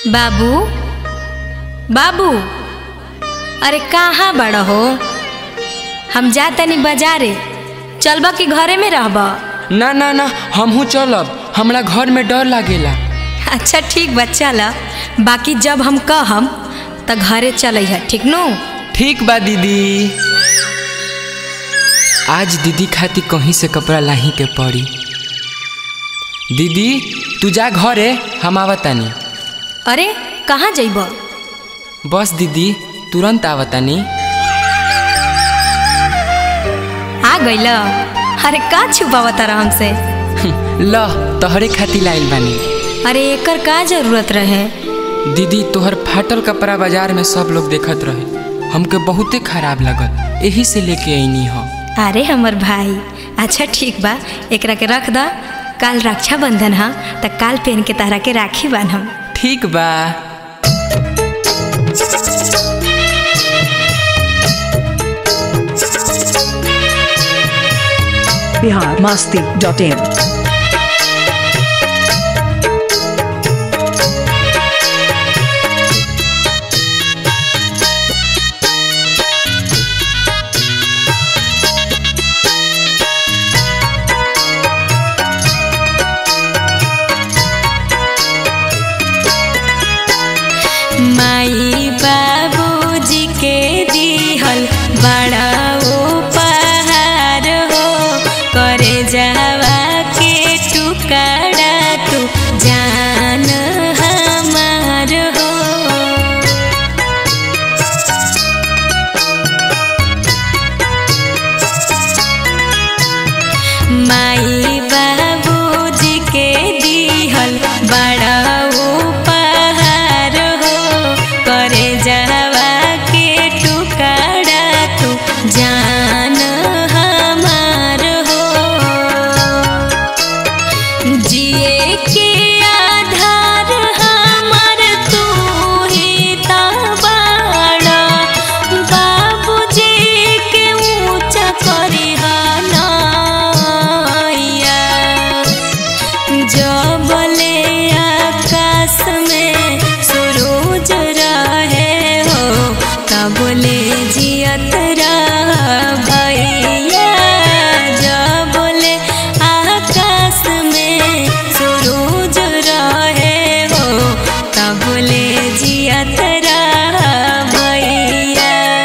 बाबू बाबू अरे कहाँ बड़ हो हम जा तनी बाजारे चलबा कि घरे में रहबा ना ना ना हमहू चलब हमरा घर में डर लागेला अच्छा ठीक बा चल बाकी जब हम कहम त घरे चलै है ठीक नु ठीक बा दीदी आज दीदी खातिर कहीं से कपड़ा लाही के पड़ी दीदी तू जा घरे हम आवतानी अरे कहाँ जइब बस दीदी तुरंत आवतानी आ गइल अरे का छुपावत रह हमसे ल तोहरे खातिर लाइल बानी अरे एकर का जरूरत रहे दीदी तोहर फाटल कपड़ा बाजार में सब लोग देखत रहे हमके बहुते खराब लगल यही से लेके अइनी हो अरे हमर भाई अच्छा ठीक बा एकरा के रख द काल रक्षाबंधन ह त काल पहन के तारा के राखी बान्हम ठीक बा बिहार मस्ती डॉट इन माई बाबूजी के दिहल बड़ा उपहार हो करे जावा के टुकड़ा तू जान हमार हो माई बाबूजी के दिहल बड़ा उपहार हो करे जावा के टुकड़ा तू जान हमार हो जिए के आधार हमार तू ही ता बाड़ा बाबूजी के ऊंचा करी नैया जबले आकाश में सूरज रहे हो तबले जियत रह भैया जबले आकाश में सूरज रहे हो तबले जियत रह भैया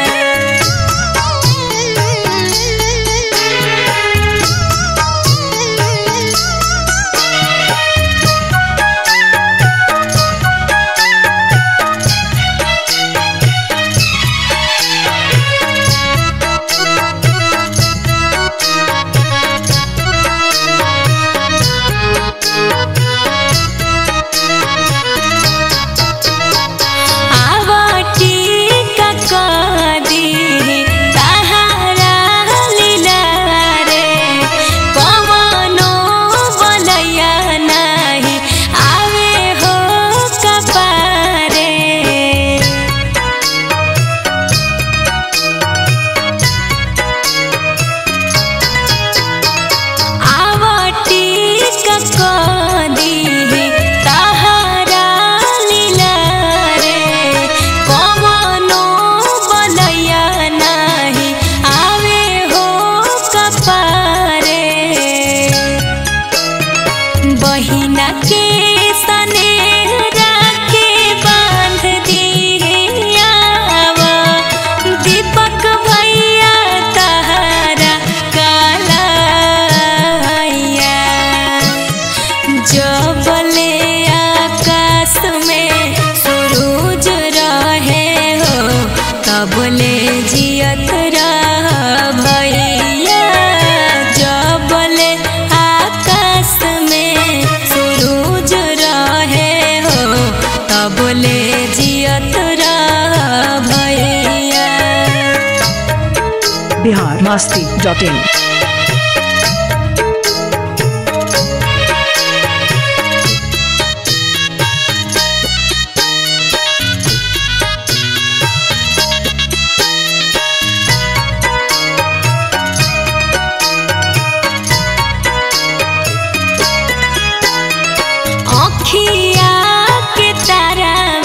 आवटी ककदी तहारा लीला रे कवनो बलैया नाही आवे हो कपारे आवटी ककदी तहारा लीला रे कवनो बलैया नाही आवे हो कपारे बहिना के सनेहरा के बांध दियावा दीपक भैया तहारा कालैया जबले आकाश में सूरज रहे हो तबले जियत रह भैया जबले आकाश में सूरज रहे हो तबले जियत रह भैया बिहार मस्ती डॉट इन अखिया के तारा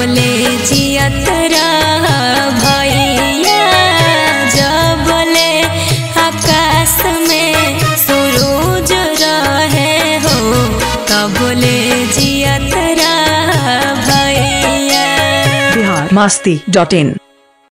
तबले जियत रह भैया जबले आकाश में सूरज रहे हो तबले जियत रह भैया बिहार मस्ती डॉट इन